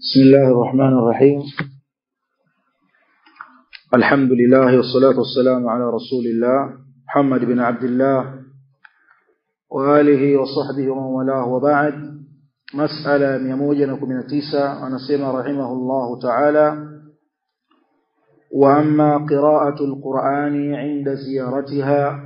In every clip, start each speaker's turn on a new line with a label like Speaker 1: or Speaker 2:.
Speaker 1: بسم الله الرحمن الرحيم الحمد لله والصلاة والسلام على رسول الله محمد بن عبد الله وآله وصحبه ومن والاه وبعد مسألة ميموجة كمن تيسا ونسيم رحمه الله تعالى وأما قراءة القرآن عند زيارتها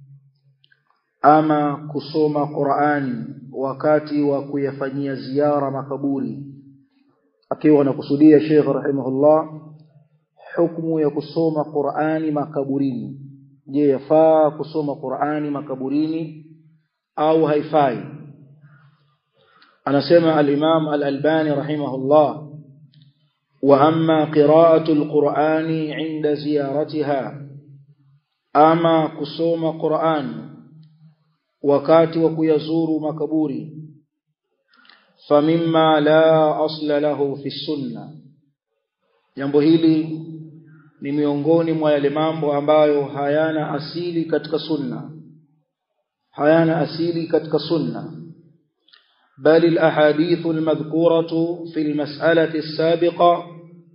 Speaker 1: ama kusoma Qur'ani wakati wa kuyafanyia ziara makaburi akiwa anakusudia Sheikh rahimahullah hukumu ya kusoma Qur'ani makaburini je yafaa kusoma Qur'ani makaburini au haifai anasema al-Imam al-Albani rahimahullah wa amma qira'atu al-Qur'ani 'inda ziyaratiha ama kusoma Qur'ani wakati wa kuyazuru makaburi famimma la asla lahu fi sunna jambo hili ni miongoni mwa yale mambo ambayo hayana asili katika sunna hayana asili katika sunna bali alahadith almadhkuratu fi almas'alati as-sabiqa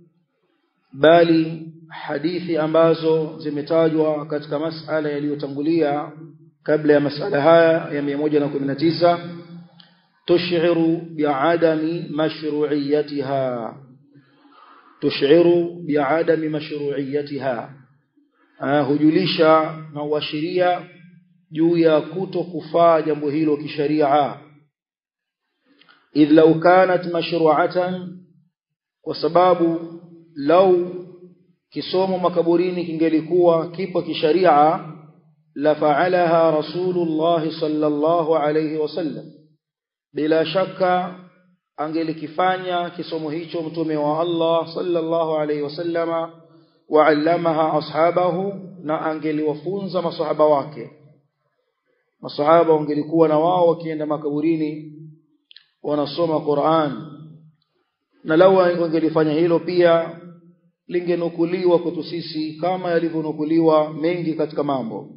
Speaker 1: bali hadithi ambazo zimetajwa katika masala yaliyotangulia kabla ya masala haya ya 119 tush'iru bi'adami mashru'iyyatiha tush'iru bi'adami mashru'iyyatiha hujulisha na uashiria juu ya kuto kufaa jambo hilo kisharia idh law kanat mashru'atan kwa sababu lau kisomo makaburini kingelikuwa kipo kisharia لفعلها رسول الله صلى الله عليه وسلم bila shaka angelikifanya kisomo hicho mtume wa Allah sallallahu alayhi wasallama wa'allamaha ashabahu na angeliwafunza masahaba wake masahaba wangelikuwa na wao wakienda makaburini wanasoma Qur'an na lau wangelifanya hilo pia lingenukuliwa kwetu sisi kama yalivyonukuliwa mengi katika mambo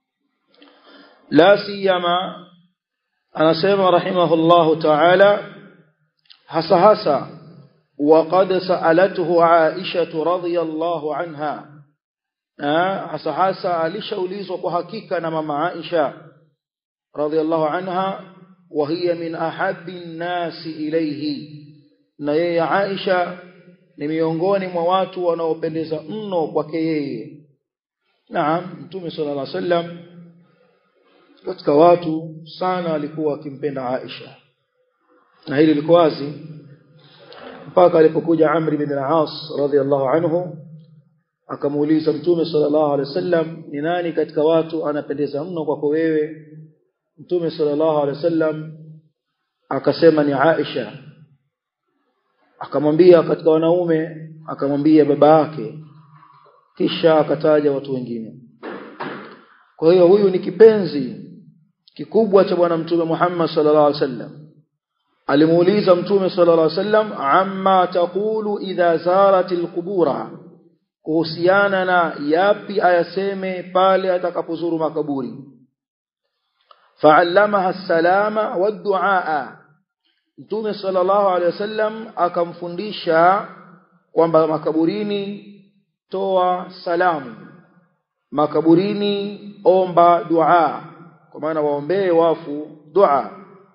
Speaker 1: la siyama anasema rahimahullahu ta'ala hasa hasa وقد سألته عائشة رضي الله عنها hasa hasa alishaulizwa kwa hakika na mama Aisha radhiallahu anha wa hiya min ahabbi nnasi ilayhi na yeye Aisha ni miongoni mwa watu wanaopendeza mno kwake yeye naam mtume sallallahu alaihi wasallam katika watu sana alikuwa akimpenda Aisha na hili liko wazi mpaka alipokuja Amr ibn al-As radhiyallahu anhu akamuuliza mtume sallallahu alaihi wasallam ni nani katika watu anapendeza mno kwako wewe mtume sallallahu alaihi wasallam akasema ni Aisha akamwambia katika wanaume akamwambia baba yake kisha akataja watu wengine kwa hiyo huyu ni kipenzi kikubwa cha bwana mtume Muhammad sallallahu alaihi wasallam alimuuliza mtume sallallahu alaihi wasallam amma taqulu idha zaratil qubura kuhusiana na yapi ayaseme pale atakapozuru makaburi fa'allamaha salama wad-du'a mtume sallallahu alaihi wasallam akamfundisha kwamba makaburini toa salamu makaburini omba dua kwa maana waombee wafu dua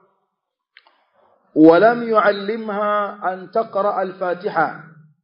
Speaker 1: ولم يعلمها أن تقرأ الفاتحة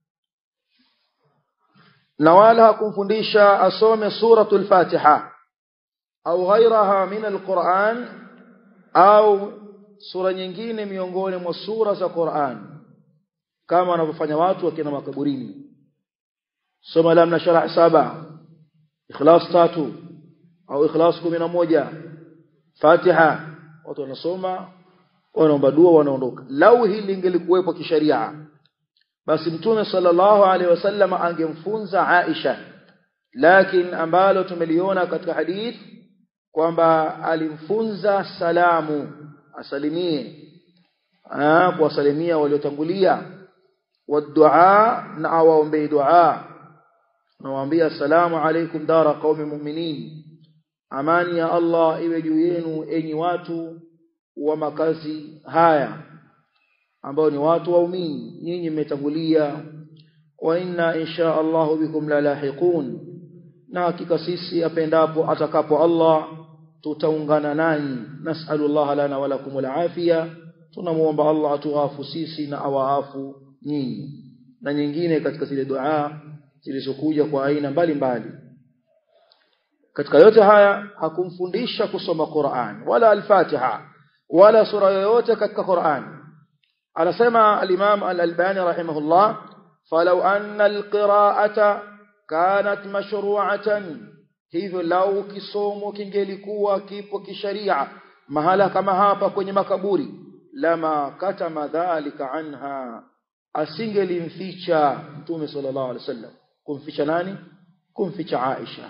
Speaker 1: نوالها كنفنديشا أصوم سورة الفاتحة أو غيرها من القرآن أو سورة nyingine miongoni mwa sura za Qur'an kama wanavyofanya watu wakina makaburini soma lam nashrah saba ikhlas tatu au ikhlas 11 Fatiha watu wanasoma wanaomba dua wanaondoka lau hili lingelikuwepo kisharia basi mtume sallallahu alaihi wasallam angemfunza Aisha lakini ambalo tumeliona katika hadith kwamba alimfunza salamu asalimie ah kuwasalimia waliotangulia wadua na awaombee dua nawaambia assalamu alaikum dara qaumi mu'minin amani ya Allah iwe juu yenu enyi watu wa makazi haya ambao ni watu waumini nyinyi mmetangulia wa inna insha Allah bikum la lahiqun na hakika sisi apendapo atakapo Allah tutaungana nanyi nas'alullah lana wa lakum al-afia tunamuomba Allah atuafu sisi na awaafu nyinyi na nyingine katika zile dua zilizokuja kwa aina mbalimbali katika yote haya hakumfundisha kusoma Qur'an wala al-Fatiha wala sura yoyote katika Qur'an anasema al-Imam al-Albani rahimahullah falau anna al-qira'ata kanat mashru'atan hivyo lau kisomo kingelikuwa kipo kisharia mahala kama hapa kwenye makaburi lama katama dhalika anha asingelimficha mtume sallallahu alaihi wasallam kumficha nani kumficha Aisha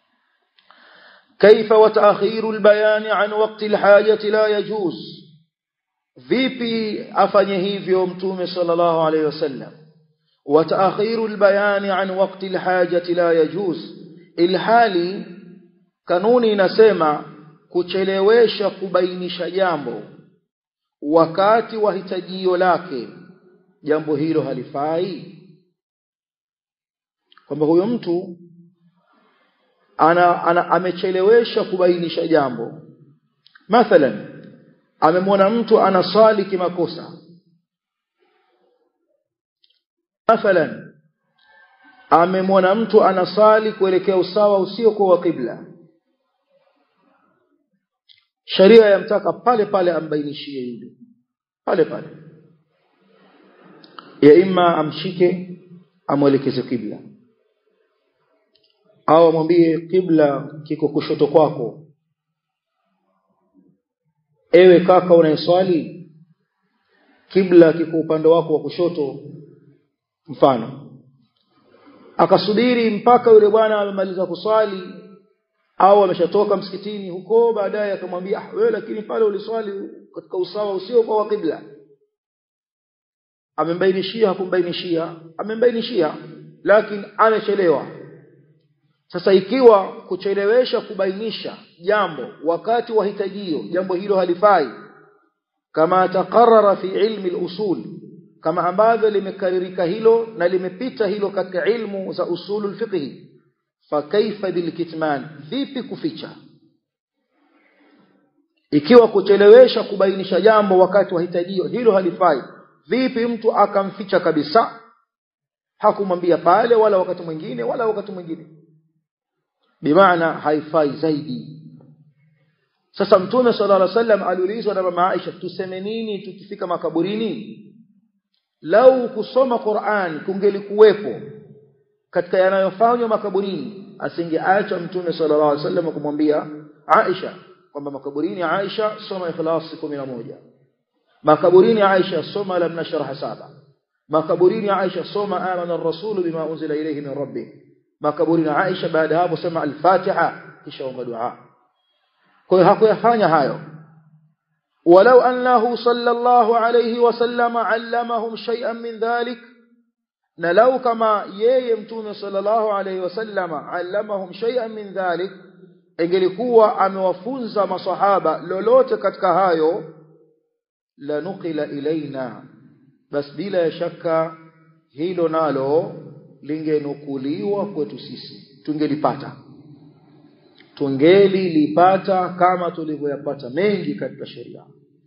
Speaker 1: كيف وتأخير البيان عن وقت الحاجة لا يجوز vipi afanye hivyo mtume sallallahu alayhi wasallam وتأخير البيان عن وقت الحاجة لا يجوز ilhali kanuni inasema kuchelewesha kubainisha jambo wakati wa hitajio lake jambo hilo halifai kwamba huyo mtu ana, ana amechelewesha kubainisha jambo mathalan amemwona mtu anaswali kimakosa mathalan amemwona mtu anasali kuelekea usawa usiokuwa wa kibla sharia yamtaka pale pale ambainishie yule pale pale ya imma amshike amwelekeze kibla au amwambie kibla kiko kushoto kwako ewe kaka unayeswali kibla kiko upande wako wa kushoto mfano akasubiri mpaka yule bwana amemaliza kuswali au ameshatoka msikitini huko baadaye akamwambia ah wewe lakini pale uliswali katika usawa usio kwa kibla amembainishia hakumbainishia amembainishia lakini amechelewa sasa ikiwa kuchelewesha kubainisha jambo wakati wa hitajio jambo hilo halifai kama takarara fi ilmi al-usul kama ambavyo limekaririka hilo na limepita hilo katika ilmu za usulul fiqh fa kaifa bilkitman vipi kuficha ikiwa kuchelewesha kubainisha jambo wakati wa hitajio hilo halifai vipi mtu akamficha kabisa hakumwambia pale wala wakati mwingine wala wakati mwingine bimaana haifai zaidi sasa mtume sallallahu alaihi wasallam aliulizwa na mama Aisha tuseme nini tukifika makaburini lau kusoma Qur'an kungelikuwepo katika yanayofanywa makaburini asingeacha mtume sallallahu alaihi wasallam kumwambia Aisha kwamba makaburini Aisha soma ikhlas 11 makaburini Aisha soma lam nashrah saba makaburini Aisha soma amana ar-rasul bima unzila ilayhi min rabbih makaburini Aisha baada hapo soma al-Fatiha kisha omba dua kwa hiyo hakuyafanya hayo ولو أنه صلى الله عليه وسلم علمهم شيئا من ذلك نلو كما يمتون صلى الله عليه وسلم علمهم شيئا من ذلك ingelikuwa amewafunza masahaba lolote katika hayo la nukila ilaina bas bila shaka hilo nalo lingenukuliwa kwetu sisi tungelipata tungelilipata kama tulivyoyapata mengi katika sheria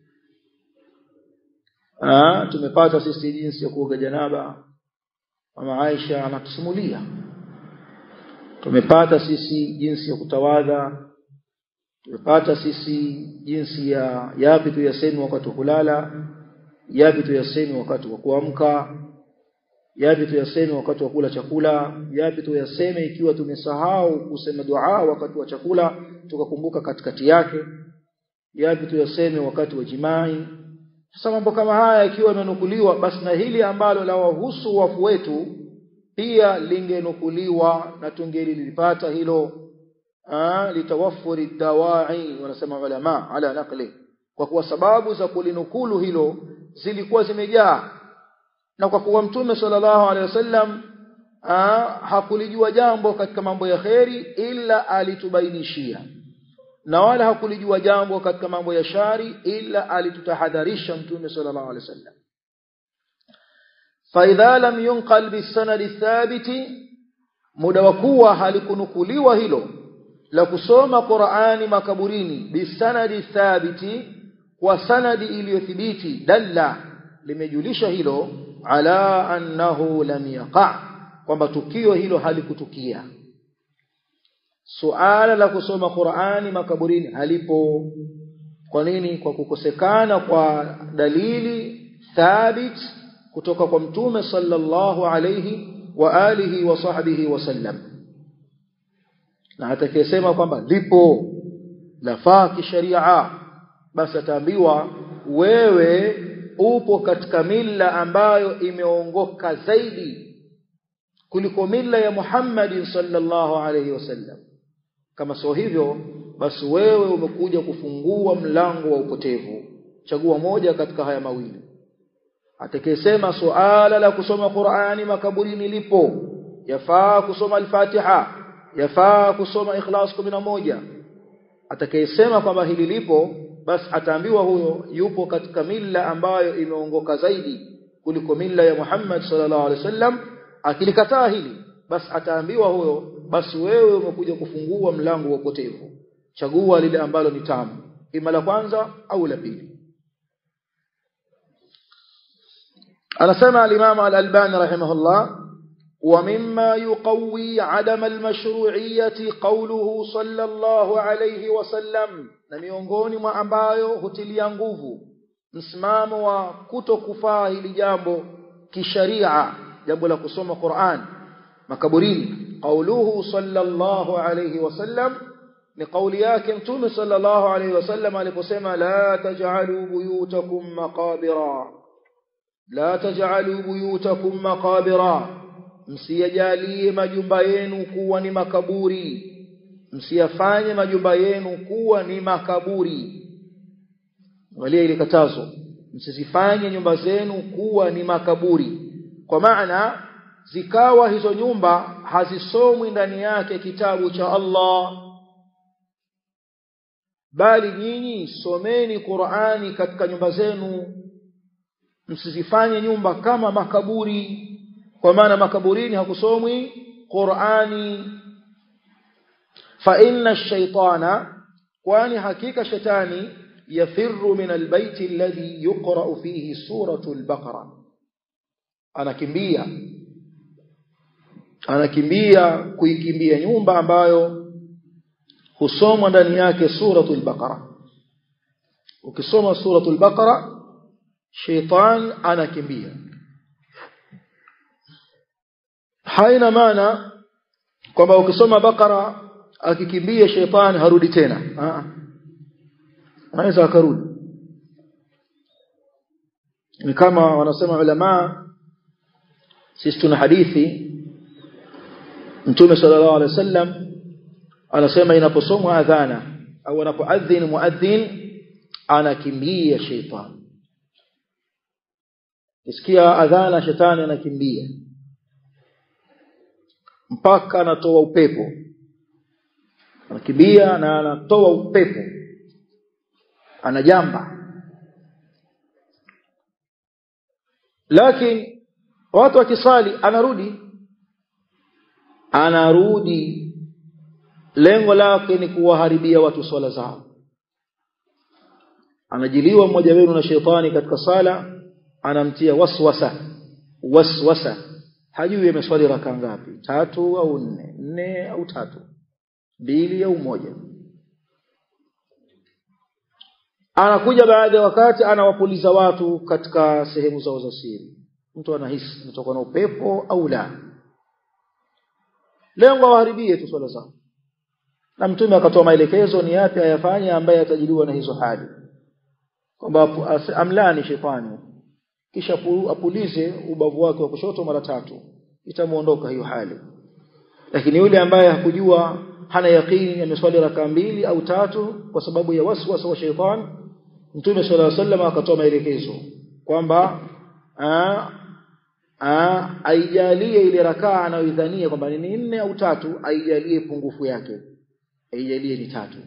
Speaker 1: ah tumepata sisi jinsi ya kuoga janaba mama Aisha anatusimulia tumepata sisi jinsi ya kutawadha tumepata sisi jinsi ya yapi tuyasemi wakati wa kulala yapi tuyasemi wakati wa kuamka yapi tuyaseme wakati wa kula chakula yapi tuyaseme ikiwa tumesahau kusema dua wakati wa chakula tukakumbuka katikati yake yapi tuyaseme wakati wa jimai sasa mambo kama haya ikiwa yamenukuliwa basi na hili ambalo la wahusu wafu wetu pia lingenukuliwa na tungelilipata hilo litawafuri dawai wanasema ulama ala naqli kwa kuwa sababu za kulinukulu hilo zilikuwa zimejaa na kwa kuwa mtume sallallahu alaihi wasallam hakulijua jambo katika mambo ya kheri ila alitubainishia na wala hakulijua jambo katika mambo ya shari ila alitutahadharisha mtume sallallahu alaihi wasallam فإذا لم ينقل بالسند الثابت muda wa kuwa halikunukuliwa hilo la kusoma Qur'ani makaburini bisanadi thabiti kwa sanadi iliyothibiti dalla limejulisha hilo ala annahu lam yaqa kwamba tukio hilo halikutukia suala la kusoma Qur'ani makaburini halipo kwa nini kwa kukosekana kwa dalili thabit kutoka kwa mtume sallallahu alayhi wa alihi wa sahbihi wasallam na atakayesema kwamba lipo lafaa kisharia basi ataambiwa wewe upo katika mila ambayo imeongoka zaidi kuliko mila ya Muhammad sallallahu alayhi wasallam kama sio hivyo basi wewe umekuja kufungua mlango wa upotevu chagua moja katika haya mawili atakayesema suala la kusoma Qur'ani makaburini lipo yafaa kusoma al-Fatiha yafaa kusoma Ikhlas 11 atakayesema kwamba hili lipo basi ataambiwa huyo yupo katika mila ambayo imeongoka zaidi kuliko mila ya Muhammad sallallahu alaihi wasallam akilikataa hili basi ataambiwa huyo basi wewe umekuja kufungua mlango wa upotevu chagua lile ambalo ni tamu ima la kwanza au la pili anasema al-Imam al-Albani rahimahullah ومما يقوي عدم المشروعية قوله صلى الله عليه وسلم na miongoni mwa ambayo hutilia nguvu msimamo wa kutokufaa hili jambo kisharia jambo la kusoma Qur'an makaburini qauluhu sallallahu alayhi wasallam ni kauli yake mtume sallallahu alayhi wasallam aliposema la taj'alu buyutakum maqabira la taj'alu buyutakum maqabira msiyajalie majumba yenu kuwa ni makaburi msiyafanye majumba yenu kuwa ni makaburi angalia ile katazo msizifanye nyumba zenu kuwa ni makaburi kwa maana zikawa hizo nyumba hazisomwi ndani yake kitabu cha Allah bali nyinyi someni Qur'ani katika nyumba zenu msizifanye nyumba kama makaburi kwa maana makaburini hakusomwi Qur'ani fa inna ash-shaytana kwani hakika shetani yafirru min al-bayt alladhi yuqra'u fihi suratu al-baqara anakimbia anakimbia kuikimbia nyumba ambayo husomwa ndani yake suratul baqara ukisoma suratul baqara sheitan anakimbia haina maana kwamba ukisoma bakara akikimbia shetani harudi tena anaweza akarudi ni kama wanasema ulama sisi tuna hadithi mtume sallallahu alaihi wasallam anasema inaposomwa adhana au anapoadhin muadhin anakimbia shetani Isikia adhana shetani anakimbia mpaka anatoa upepo anakimbia na anatoa upepo anajamba lakini watu wakisali anarudi anarudi lengo lake ni kuwaharibia watu swala zao anajiliwa mmoja wenu na shetani katika sala anamtia waswasa waswasa hajui ameswali raka ngapi tatu au nne nne au tatu mbili au moja anakuja baada ya wakati anawapuliza watu katika sehemu zao za siri mtu anahisi anatoka na upepo au la lengo awaharibie tu swala zao na mtume akatoa maelekezo ni yapi ayafanye ambaye atajiliwa na hizo hali kwamba amlani shetani kisha apulize ubavu wake wa kushoto mara tatu itamuondoka hiyo hali lakini yule ambaye hakujua hana yakini ameswali raka mbili au tatu kwa sababu ya waswasa wa sheitan mtume sallallahu alaihi wasallam akatoa maelekezo kwamba aijalie ile rakaa anayoidhania kwamba ni nne au tatu aijalie pungufu yake aijalie ni tatu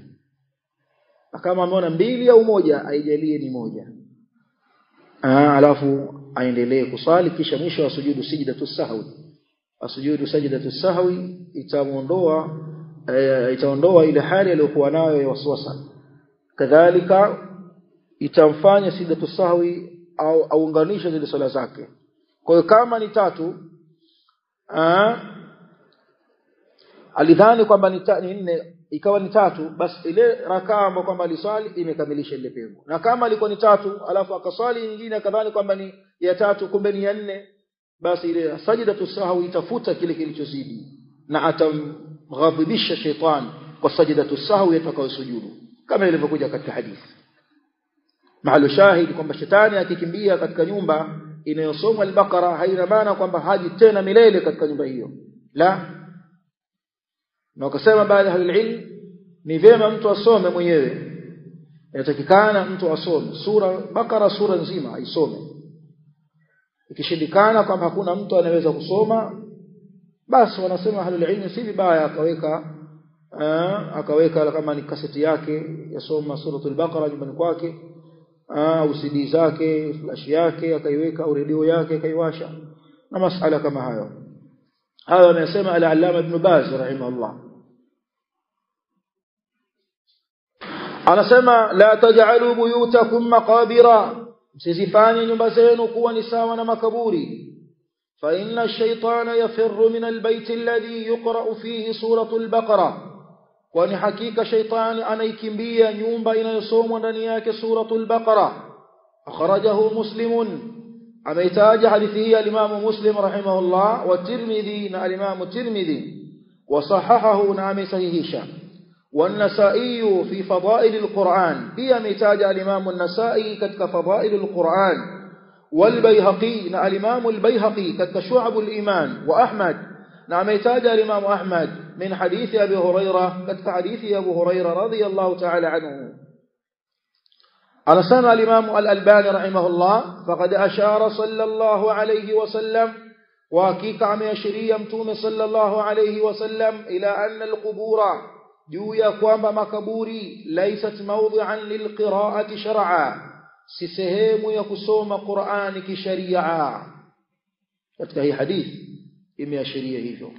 Speaker 1: na kama ameona mbili au moja aijalie ni moja Aa, alafu aendelee kuswali kisha mwisho asujudu sajdatu sahwi asujudu sajdatu sahwi itamuondoa e, itaondoa ile hali aliyokuwa nayo ya waswasa kadhalika itamfanya sajdatu sahwi au aunganishe zile swala zake kwa hiyo kama ni tatu aa, alidhani kwamba ni, ni nne ikawa ni tatu basi ile rakaa ambayo kwamba aliswali imekamilisha ile pengo na kama alikuwa ni tatu alafu akaswali nyingine akadhani kwamba ni ya tatu kumbe ni ya nne basi ile sajdatu sahwi itafuta kile kilichozidi na atamghadhibisha shetani kwa sajdatu sahwi atakayosujudu kama ilivyokuja katika hadithi mahali shahidi kwamba shetani akikimbia katika nyumba inayosomwa al-Baqara haina maana kwamba haji tena milele katika nyumba hiyo la na wakasema baadhi ya ilmu ni vyema mtu asome mwenyewe inatakikana mtu asome sura Bakara sura nzima aisome ikishindikana kwamba hakuna mtu anaweza kusoma basi wanasema ahlul ilmi si vibaya akaweka aa, akaweka kama ni kaseti yake yasoma suratul Baqara nyumbani kwake au CD zake flash yake akaiweka au redio yake akaiwasha na masala kama hayo hayo amesema al-Allama Ibn Baz rahimahullah anasema la taj'alu buyutakum maqabira msizifanye nyumba zenu kuwa ni sawa na makaburi fa inna ash-shaytana yafirru min al-bayt alladhi yuqra'u fihi suratul baqara kwani hakika shaytani anaikimbia nyumba inayosomwa ndani yake suratul baqara akhrajahu muslimun ameitaja hadithi hii al-imam muslim rahimahullah wa tirmidhi na al-imam tirmidhi wa sahahahu na amesahihisha والنسائي في فضائل القرآن هي ميتاج الإمام النسائي كتك فضائل القرآن والبيهقي نا الإمام البيهقي كتك شعب الإيمان وأحمد نا ميتاج الإمام أحمد من حديث أبي هريرة كتك حديث أبو هريرة رضي الله تعالى عنه على سنة الإمام الألباني رحمه الله فقد أشار صلى الله عليه وسلم وكيك عم يشري يمتوم صلى الله عليه وسلم إلى أن القبور juu ya kwamba makaburi laisat mawdhi'an lilqira'ati shar'a si sehemu ya kusoma Qur'ani kisharia katika hii hadithi imeashiria hivyo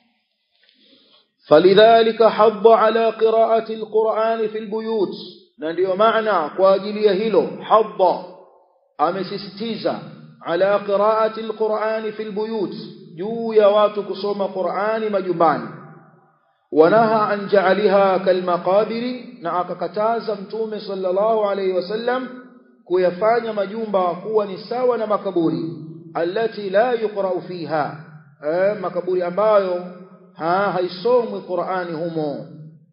Speaker 1: falidhalika hadda ala qira'ati alqur'ani fil buyut na ndio maana kwa ajili ya hilo hadda amesisitiza ala qira'ati alqur'ani fil buyut juu ya watu kusoma Qur'ani majumbani wanaha an ja'aliha kalmaqabiri na akakataza mtume sallallahu alayhi wasallam kuyafanya majumba kuwa ni sawa na makaburi allati la yuqra'u fiha eh, makaburi ambayo ha haisomwi Qur'ani humo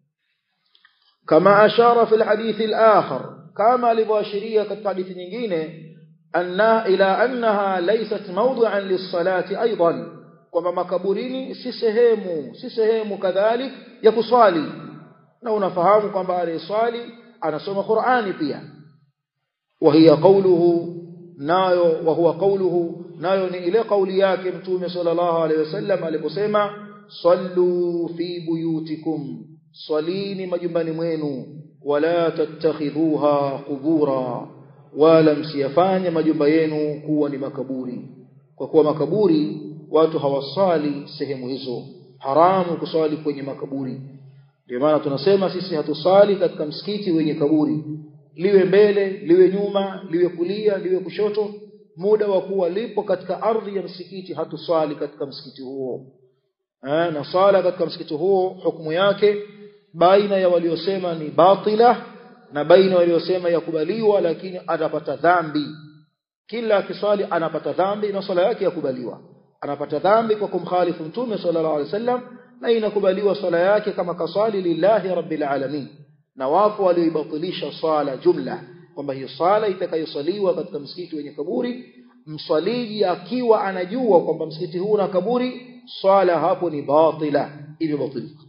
Speaker 1: kama ashara fi alhadith alakhar kama alivyoashiria katika hadithi nyingine anna ila annaha laysat mawdu'an lis-salati aidan kwamba makaburini si sehemu si sehemu kadhalik ya kuswali na unafahamu kwamba aliyeswali anasoma Qur'ani pia wa hiya qawluhu nayo wa huwa qawluhu nayo ni ile kauli yake mtume sallallahu alaihi wasallam aliposema sallu fi buyutikum swalini majumbani mwenu wala tattakhidhuha qubura wala msiyafanye majumba yenu kuwa ni makaburi kwa kuwa makaburi watu hawasali sehemu hizo haramu kuswali kwenye makaburi ndio maana tunasema sisi hatusali katika msikiti wenye kaburi liwe mbele liwe nyuma liwe kulia liwe kushoto muda wa kuwa lipo katika ardhi ya msikiti hatusali katika msikiti huo eh, na sala katika msikiti huo hukumu yake baina ya waliosema ni batila na baina waliosema yakubaliwa lakini atapata dhambi kila akiswali anapata dhambi na swala yake yakubaliwa anapata dhambi kwa kumkhalifu mtume sallallahu alaihi wasallam na inakubaliwa swala yake kama kaswali lillahi rabbil alamin na wapo walioibatilisha swala jumla kwamba hiyo swala itakayosaliwa katika msikiti wenye kaburi mswaliji akiwa anajua kwamba msikiti huu una kaburi swala hapo ni batila imebatilika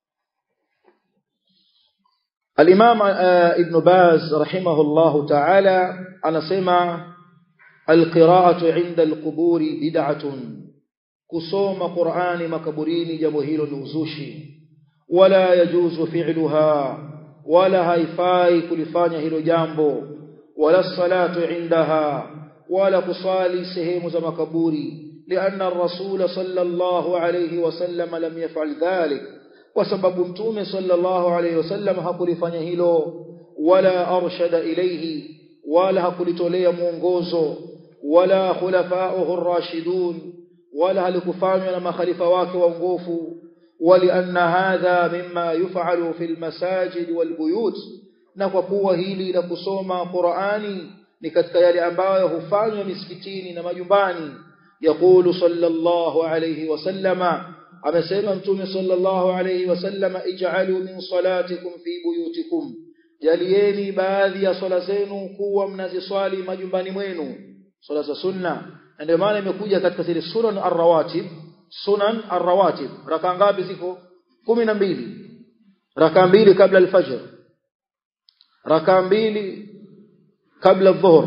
Speaker 1: الإمام ابن باز رحمه الله تعالى أنا سمع القراءة عند القبور بدعة كصوم قرآن مكبرين جمهيل نوزوشي ولا يجوز فعلها ولا هيفاي كلفانيا هيلو جامبو ولا الصلاة عندها wala kusali sehemu za makaburi لأن الرسول صلى الله عليه وسلم لم يفعل ذلك وسبب متوم صلى الله عليه وسلم hakulifanya hilo wala arshada ilayhi wala hakulitolea mwongozo wala khulafa'uhu ar-rashidun wala halikufanywa na makhalifa wake waongofu ولأن هذا مما يفعل في المساجد والبيوت na kwa kuwa hili la kusoma Qur'ani ni katika yale ambayo hufanywa misikitini na majumbani يقول صلى الله عليه وسلم amesema mtume sallallahu alayhi wasallam ij'alu min salatikum fi buyutikum jalieni baadhi ya swala zenu kuwa mnaziswali majumbani mwenu swala za sunna ndio maana imekuja katika zile sunan ar-rawatib sunan ar-rawatib raka ngapi ziko 12 raka mbili kabla al-fajr raka mbili kabla adh-dhuhr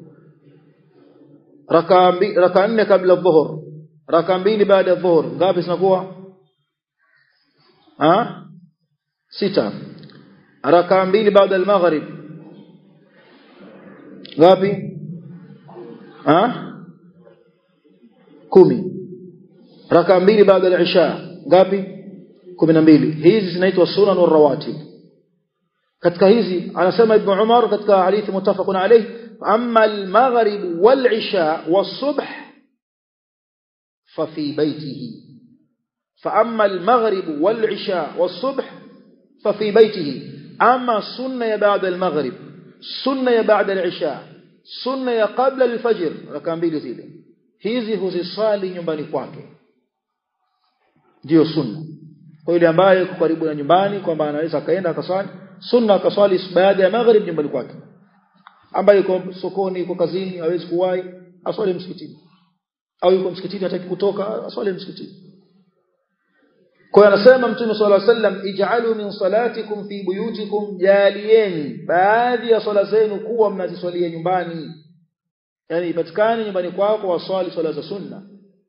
Speaker 1: raka mbili raka nne kabla adh-dhuhr raka mbili baada ya dhuhur ngapi zinakuwa ah sita raka mbili baada ya maghrib ngapi ah kumi raka mbili baada ya isha ngapi kumi na mbili hizi zinaitwa sunan rawatib katika hizi anasema ibn umar katika hadithi muttafaqun alayh amma al-maghrib wal-isha was-subh ففي بيته فأما المغرب والعشاء والصبح ففي بيته أما سنة بعد المغرب سنة بعد العشاء سنة قبل الفجر ركان بيلي zile hizi huziswali nyumbani kwake ndio sunna kwa yule ambaye yuko karibu na nyumbani kwamba anaweza akaenda akaswali sunna akaswali baada ya maghrib nyumbani kwake ambaye yuko sokoni yuko kazini hawezi kuwahi aswali msikitini au yuko msikitini hataki kutoka aswali msikitini kwa anasema mtume swalla sallam ij'alu min salatikum fi buyutikum jalieni baadhi ya swala zenu kuwa mnaziswalia nyumbani yani ipatikane nyumbani kwako waswali swala za sunna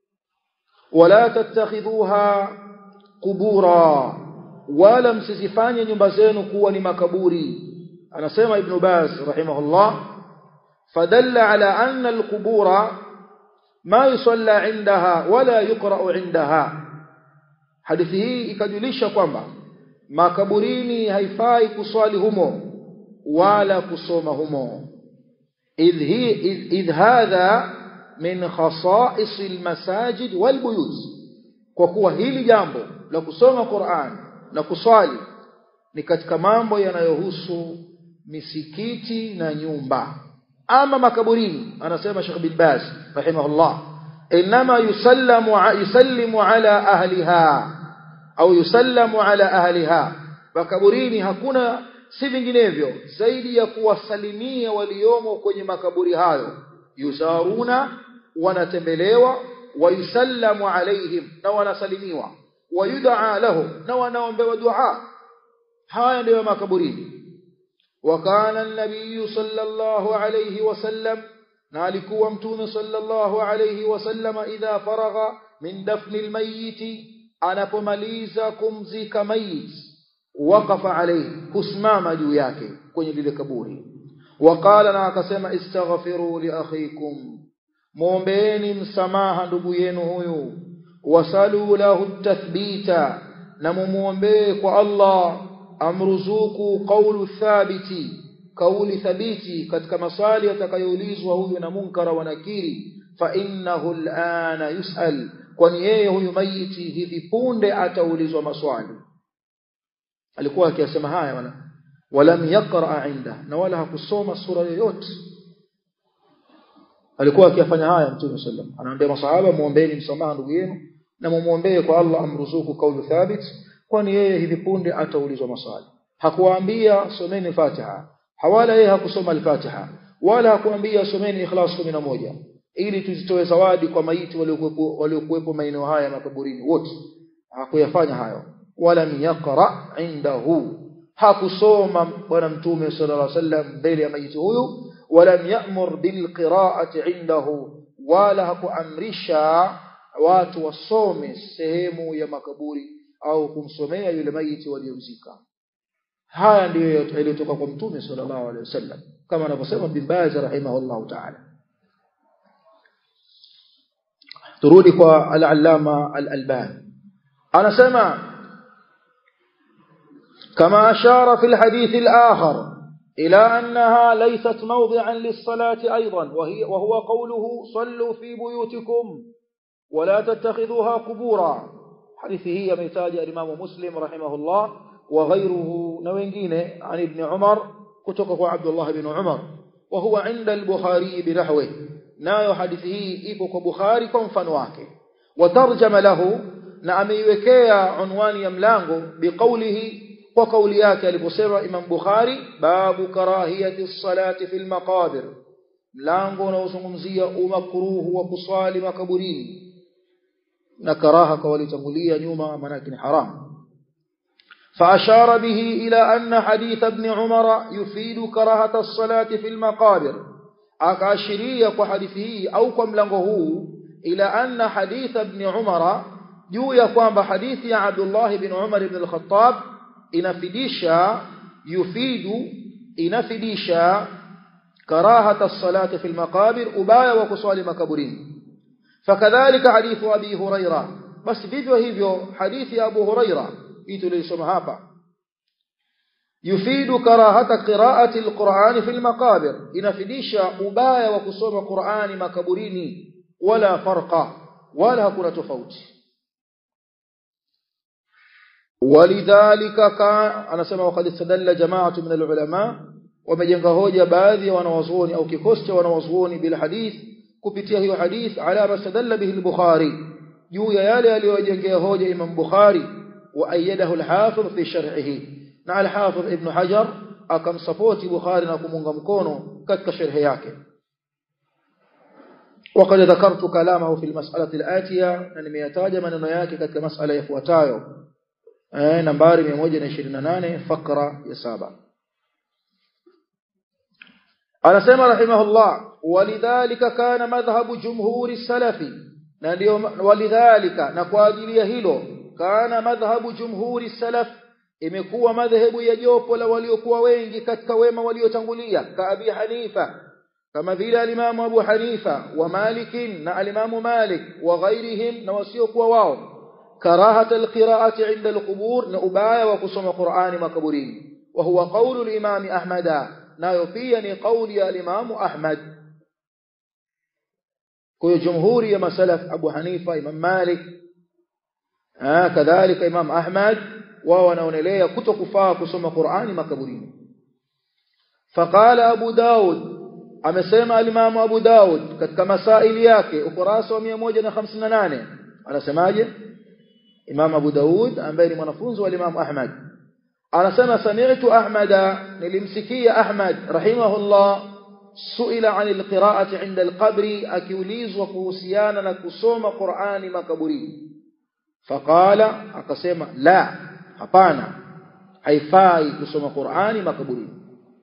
Speaker 1: wala tattakhidhuha qubura wala msizifanye nyumba zenu kuwa ni makaburi anasema ibn baz rahimahullah fadalla ala anna alqubura ما يصلى عندها ولا يقرأ عندها hadithi hii ikajulisha kwamba makaburini haifai kuswali humo wala kusoma humo idh hi idh hadha min khasa'is almasajid walbuyut kwa kuwa hili jambo la kusoma Qur'an na kuswali ni katika mambo yanayohusu misikiti na nyumba ama makaburini anasema Sheikh bin Baz rahimahullah inma yusallamu yusallimu ala ahliha au yusallamu ala ahliha makaburini hakuna si vinginevyo zaidi ya kuwasalimia waliomo kwenye makaburi hayo yuzaruna wanatembelewa wayusallamu alaihim na wanasalimiwa wayud'a lahum na wanaombewa dua haya ndio makaburini وكان النبي صلى الله عليه وسلم نالكوا متوم صلى الله عليه وسلم إذا فرغ من دفن الميت anapomaliza kumzika mayit waqafa alayhi kusimama juu yake kwenye lile kaburi waqala na akasema istaghfiru li akhikum muombeeni msamaha ndugu yenu huyu wasalu lahu tathbita na mumuombee kwa Allah amruzuku qawlu thabiti kauli thabiti katika maswali atakayoulizwa huyu na munkara wa nakiri fa innahu al'ana yus'al kwani yeye huyu maiti hivi punde ataulizwa maswali alikuwa akiyasema haya wana walam yaqra inda na wala hakusoma sura yoyote alikuwa akiyafanya haya mtume sallam anaambia masahaba muombeeni msamaha ndugu yenu na mumuombee kwa Allah amruzuku kaulu thabit kwani yeye hivi punde ataulizwa maswali hakuwaambia someni Fatiha hawala yeye hakusoma al-Fatiha wala hakuambia someni Ikhlas 11 ili tuzitoe zawadi kwa maiti waliokuwepo waliokuwepo maeneo haya makaburini wote hakuyafanya hayo wala yaqra indahu hakusoma bwana mtume sallallahu alaihi wasallam mbele ya maiti huyu wala ya'mur bil qira'ati indahu wala hakuamrisha watu wasome sehemu ya makaburi au kumsomea yule maiti waliomzika haya ndiyo yaliyotoka kwa mtume sallallahu alaihi wasallam kama anavyosema bin Baz rahimahullahu ta'ala turudi kwa al-allama al-albani anasema كما أشار في الحديث الآخر إلى أنها ليست موضعا للصلاة أيضا وهي وهو قوله صلوا في بيوتكم ولا تتخذوها قبورا حديثه يمتاج الإمام مسلم رحمه الله وغيره نوينجين عن ابن عمر كتقه عبد الله بن عمر وهو عند البخاري بنحوه نايو حديثه إيبك بخاري كنفن واكي وترجم له نعميوكيا عنوان يملانه بقوله kwa kauli yake aliposema Imam Bukhari babu karahiyati salati fil maqabir mlango unaozungumzia umakruhu wa kuswali makaburini na karaha kwa walitangulia nyuma maana ni haram فأشار به إلى أن حديث ابن عمر يفيد كراهة الصلاة في المقابر أكاشرية وحديثه أو كم لغه إلى أن حديث ابن عمر juu ya kwamba hadithi ya Abdullah ibn Umar ibn al-Khattab inafidisha yufidu inafidisha karahata as-salati fil maqabir ubaya wa kuswali makaburini fakadhalika hadithu abi huraira basi vivyo hivyo hadithi ya abu huraira hii tulisoma hapa yufidu karahata qiraati al-Qur'an fil maqabir inafidisha ubaya wa kusoma Qur'ani makaburini wala farqa wala hakuna tofauti ولذلك كان anasema وقد استدل جماعه من العلماء wamejenga hoja baadhi ya wanawazuoni au kikosi cha wanawazuoni bil hadith kupitia hiyo hadith ala mastadalla bihi al-Bukhari juu ya yale aliyojengea hoja Imam Bukhari wa ayyadahu al-Hafidh fi sharhihi na al-Hafidh Ibn Hajar akamsapoti Bukhari na kumunga mkono katika sharhi yake وقد ذكرت كلامه في المسألة الآتية أن nimeyataja maneno yake katika masala yafuatayo eh nambari 128 fakra ya saba anasema rahimahullah walidhalika kana madhhabu jumhuri salafi na ndio walidhalika na kwa ajili ya hilo kana madhhabu jumhuri salaf imekuwa madhehebu ya jopo la waliokuwa wengi katika wema waliotangulia ka abi hanifa kama vile alimamu abu hanifa wa malikin na alimamu malik wa ghairihim na wasiokuwa wao كراهه القراءه عند القبور نبايا وقسم قران مكبرين وهو قول الامام احمد nayo pia ni kauli ya Imam Ahmad kwa jumhuri ya masalaf Abu Hanifa Imam Malik ah kadhalika Imam Ahmad wao wanaonelea kutokufaa kusoma Qur'ani makaburini faqala Abu Daud amesema al-Imam Abu Daud katika masaili yake ukurasa wa 158 anasemaje Imam Abu Daud ambaye ni mwanafunzi wa Imam Ahmad anasema sami'tu Ahmada nilimsikia Ahmad rahimahullah suila anil qira'ati 'inda al-qabri akiulizwa kuhusiana na kusoma Qur'ani makaburini faqala akasema la hapana haifai kusoma Qur'ani makaburini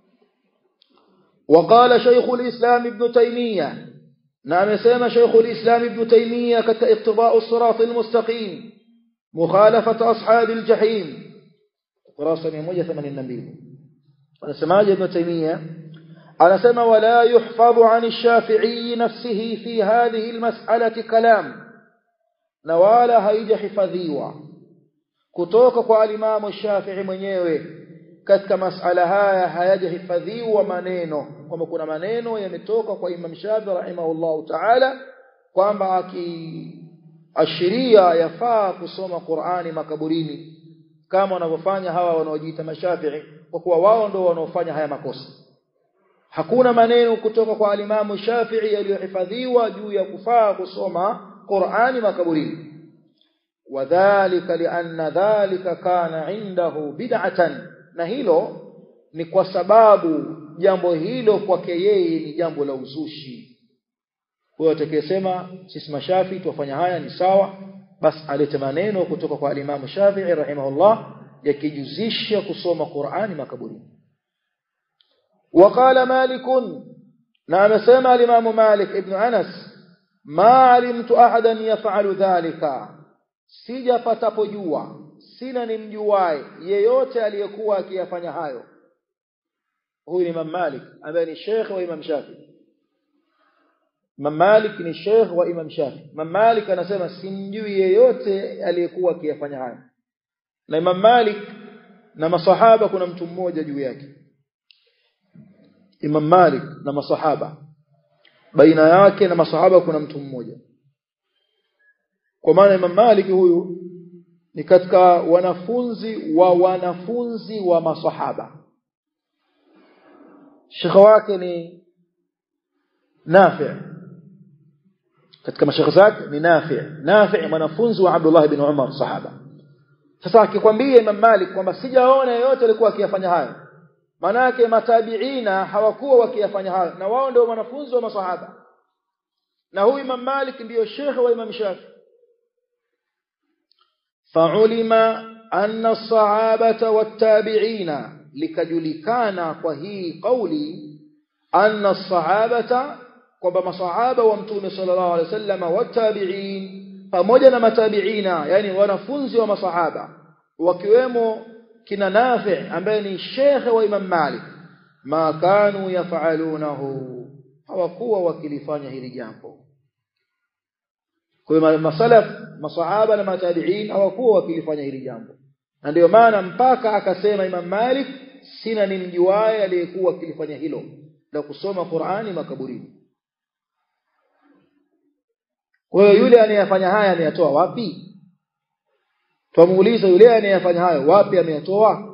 Speaker 1: وقال شيخ الإسلام ابن تيمية نعم سيما شيخ الإسلام ابن تيمية كاقتضاء الصراط المستقيم مخالفة أصحاب الجحيم kurasa 182 anasemaje ibn taymiya anasema wala yuhfadhu an ash-shafi'i nafsihi fi hadhihi al-mas'alati kalam na wala haijahifadhiwa kutoka kwa alimamu shafi'i mwenyewe katika masala haya hayajahifadhiwa maneno kwamba kuna maneno yametoka kwa imam shafi'i rahimahullahu ta'ala kwamba akiashiria yafaa kusoma Qur'ani makaburini kama wanavyofanya hawa wanaojiita mashafi'i kwa kuwa wao ndio wanaofanya haya makosa hakuna maneno kutoka kwa alimamu Shafi'i yaliyohifadhiwa juu ya kufaa kusoma Qur'ani makaburini wadhālika lianna dhalika kana indahu bid'atan na hilo ni kwa sababu jambo hilo kwake yeye ni jambo la uzushi kwa hiyo atakayesema sisi mashafi tuwafanya haya ni sawa basi alete maneno kutoka kwa alimamu Shafi'i rahimahullah yakijuzisha kusoma Qur'ani makaburini وقال مالك نعم سمع الإمام مالك ابن أنس ما علمت أحدا يفعل ذلك sijapatapojua sina nimjuae yeyote aliyekuwa akiyafanya hayo huyu ni Imam Malik ambaye ni Sheikh wa Imam Shafi Imam Malik ni sheikh wa Imam Shafi Imam Malik anasema simjui yeyote aliyekuwa akiyafanya haya na Imam Malik na masahaba kuna mtu mmoja juu yake Imam Malik na masahaba baina yake na masahaba kuna mtu mmoja kwa maana Imam Malik huyu ni katika wanafunzi wa wanafunzi wa masahaba shekhe wake ni Nafi' katika mashekhe zake ni Nafi' Nafi' mwanafunzi wa Abdullah ibn Umar sahaba sasa akikwambia Imam Malik kwamba sijaona yeyote alikuwa akiyafanya hayo maana yake matabiina hawakuwa wakiyafanya hayo na wao ndio wanafunzi wa masahaba na huyu Imam Malik ndiyo shekhe wa Imam Shafi fa'ulima anna as-sahabata wat-tabi'ina likajulikana kwa hii kauli anna as-sahabata kwamba masahaba wa mtume sallallahu alaihi wasallam wat-tabi'in pamoja na matabiina yani wanafunzi wa masahaba wakiwemo kina Nafi ambaye ni shekhe wa Imam Malik ma kanu yafalunahu hawakuwa wakilifanya hili jambo kwa hiyo masalaf masahaba na matabiin hawakuwa wakilifanya hili jambo na ndio maana mpaka akasema Imam Malik sina nimjuaye aliyekuwa akilifanya hilo la kusoma Qur'ani makaburini kwa hiyo yule anayefanya haya ameyatoa wapi twamuuliza yule anayefanya hayo wapi ameyatoa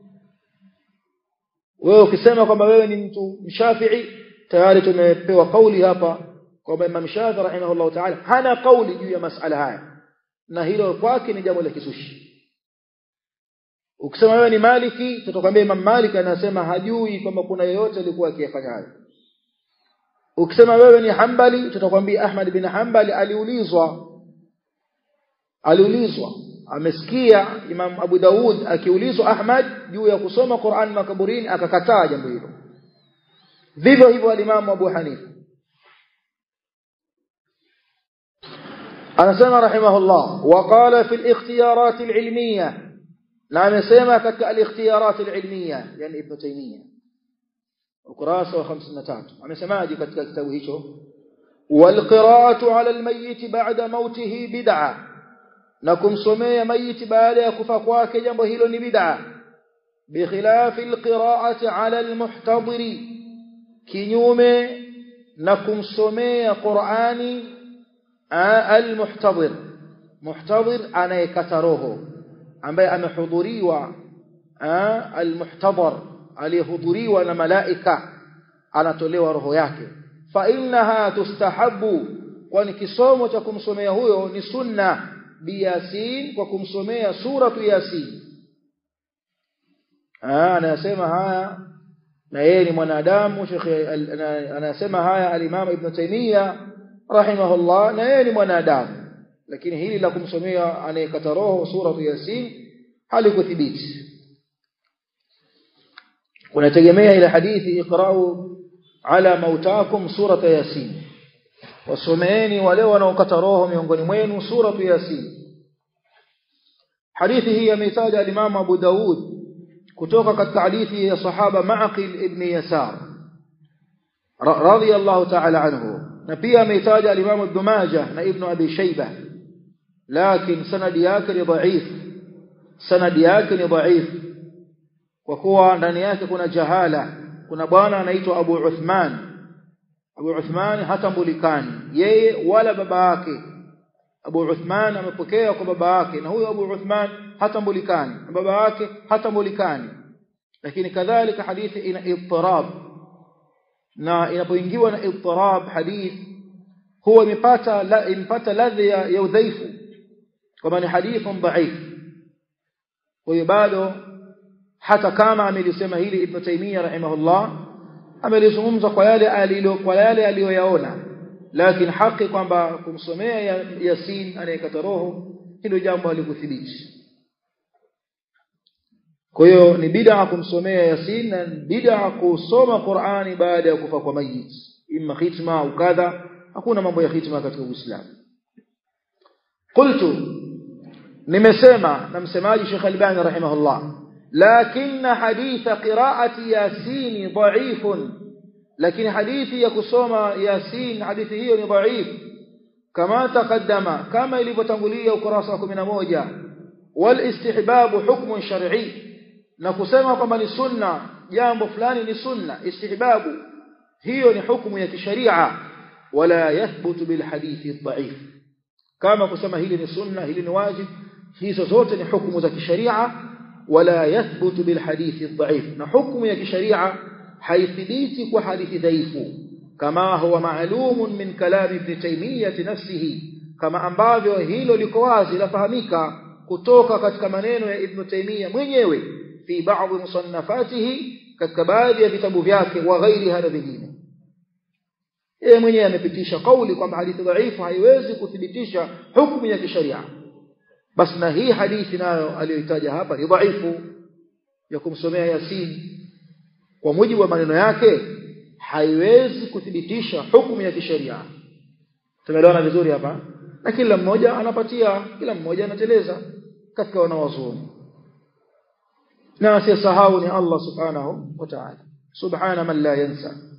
Speaker 1: wewe ukisema kwamba wewe ni mtu mshafi'i tayari tumepewa kauli hapa kwamba Imam Shafi'i rahimahullah ta'ala hana kauli juu ya masala haya na hilo kwake ni jambo la kisushi ukisema wewe ni Maliki tutakwambia Imam Malik anasema hajui kwamba kuna yeyote alikuwa akiyafanya hayo ukisema wewe ni Hanbali tutakwambia Ahmad bin Hanbali aliulizwa aliulizwa amesikia Imam Abu Daud akiulizwa Ahmad juu ya kusoma Qur'an makaburini akakataa jambo hilo vivyo hivyo alimamu Abu Hanifa anasema rahimahullah waqala fi al-ikhtiyarat al-ilmiyah na amesema katika al-ikhtiyarat al-ilmiyah yani Ibn Taymiyyah ukurasa wa 53 amesemaje katika kitabu hicho والقراءة على الميت بعد موته بدعة na kumsomea maiti baada ya kufa kwake jambo hilo ni bid'a bikhilafi alqira'ati 'ala almuhtadiri kinyume na kumsomea Qur'ani almuhtadir muhtadir anayekata roho ambaye amehudhuriwa almuhtadar aliyehudhuriwa na malaika anatolewa roho yake fa innaha tustahabu kwani kisomo cha kumsomea huyo ni sunna biyasin kwa kumsomea suratu yasin ah anasema haya na yeye ni mwanadamu shekhe anasema haya al-Imam Ibn Taymiyyah rahimahullah na yeye ni mwanadamu lakini hili la kumsomea anayekata roho suratu yasin halikuthibiti kunategemea ile hadithi iqra'u ala mautakum surata yasin wasomeeni wale wanaokata roho miongoni mwenu suratu yasin hadithi hii ameitaja al-Imam Abu Daud kutoka katika hadithi ya sahaba Ma'qil ibn Yasar radiyallahu ta'ala anhu na pia ameitaja al-Imam Ibn Majah na Ibn Abi Shaybah lakini sanadi yake ni dhaif sanadi yake ni dhaif kwa kuwa ndani yake kuna jahala kuna bwana anaitwa Abu Uthman Abu Uthman hatambulikani yeye wala baba yake Abu Uthman amepokea kwa baba yake na huyo Abu Uthman hatambulikani na baba yake hatambulikani lakini kadhalika hadithi ina ittirab na inapoingiwa na ittirab hadith huwa imepata la impata ladhi ya udhaifu kama ni hadithun dhaif kwa hiyo bado hata kama amelisema hili Ibn Taymiyyah rahimahullah amelizungumza kwa yale alilo kwa yale aliyoyaona lakini haki kwamba kumsomea Yasin anayekata roho hilo jambo halikuthibiti kwa hiyo ni bid'a kumsomea Yasin na bid'a kusoma Qur'ani baada ya kufa kwa mayit imma khitma au kadha hakuna mambo ya khitma katika Uislamu qultu nimesema na msemaji Sheikh Albani rahimahullah لكن حديث قراءة ياسين ضعيف lakini hadithi ya kusoma yasin hadithi hiyo ni dhaif kama taqaddama kama ilivyotangulia ukurasa wa 11 wal istihbabu hukmun shar'i na kusema kwamba ni sunna jambo fulani ni sunna istihbabu hiyo ni hukumu ya kisharia wala yathbutu bil hadithi dhaif kama kusema hili ni sunna hili ni wajib hizo zote ni hukumu za kisharia wala yathbutu bil hadithi dhaif na hukumu ya kisharia haithibiti kwa hadithi dhaifu kama huwa maalumun min kalam ibn taymiyah nafsihi kama ambavyo hilo liko wazi lafahamika kutoka katika maneno ya ibn taymiyah mwenyewe fi baadhi musannafatihi katika baadhi ya vitabu vyake wa ghairi hada vingine yeye mwenyewe amepitisha kauli kwamba hadithi dhaifu haiwezi kuthibitisha hukumu ya kisharia basi na hii hadithi nayo aliyoitaja hapa ni dhaifu ya kumsomea yasin kwa mujibu wa maneno yake haiwezi kuthibitisha hukumu ya kisheria tumeelewana vizuri hapa na kila mmoja anapatia kila mmoja anateleza katika wanawazuoni na asiyesahau ni Allah subhanahu wa ta'ala subhana man la yansa